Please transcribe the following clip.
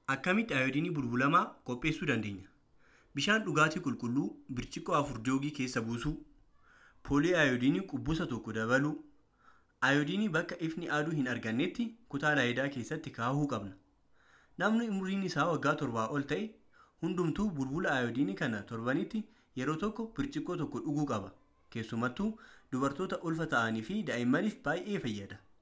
Akkamitti ayoodiinii bulbulamaa qopheessuu dandeenya? Bishaan dhugaatii qulqulluu birciqoo afur joogii keessa buusuu, poolii ayoodiinii qubuusa tokko dabaluu, ayoodiinii bakka ifni aduu hin argannetti kutaa laayidaa keessatti kaa'uu qabna. Namni umriin isaa waggaa torbaa ol ta'e hundumtuu bulbula ayoodiinii kana torbanitti yeroo tokko birciqoo tokko dhuguu qaba. Keessumattuu dubartoota ulfa ta'anii fi daa'immaniif baay'ee fayyada.